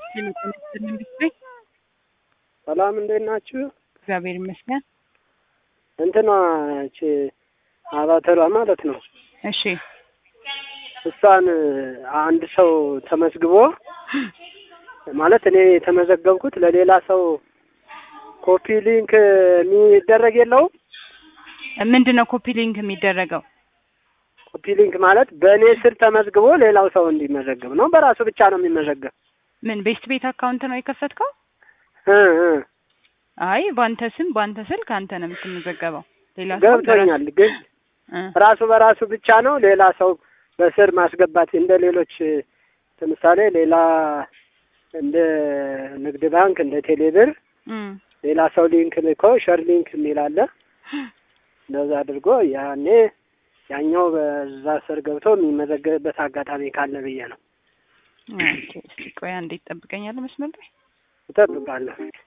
ኢንዱስትሪ ሰላም እንዴት ናችሁ? እግዚአብሔር ይመስገን። እንትኗ እቺ አባተሯ ማለት ነው። እሺ እሷን አንድ ሰው ተመዝግቦ ማለት እኔ የተመዘገብኩት ለሌላ ሰው ኮፒ ሊንክ የሚደረግ የለውም። ምንድን ነው ኮፒ ሊንክ የሚደረገው? ኮፒ ሊንክ ማለት በእኔ ስር ተመዝግቦ ሌላው ሰው እንዲመዘገብ ነው። በራሱ ብቻ ነው የሚመዘገብ። ምን ቤስት ቤት አካውንት ነው የከፈትከው? እ እ አይ በአንተ ስም በአንተ ስልክ አንተ ነው የምትመዘገበው። ሌላ ሰው ገብቶኛል። ግን እ ራሱ በራሱ ብቻ ነው ሌላ ሰው በስር ማስገባት እንደ ሌሎች ለምሳሌ ሌላ እንደ ንግድ ባንክ እንደ ቴሌብር እም ሌላ ሰው ሊንክ ልኮ ሸር ሊንክ የሚል አለ። እንደዛ አድርጎ ያኔ ያኛው በዛ ስር ገብቶ የሚመዘገብበት አጋጣሚ ካለ ብዬ ነው። ኦኬ፣ እስቲ ቆይ አንዴ ትጠብቀኛለህ መስመር ላይ እጠብቃለሁ።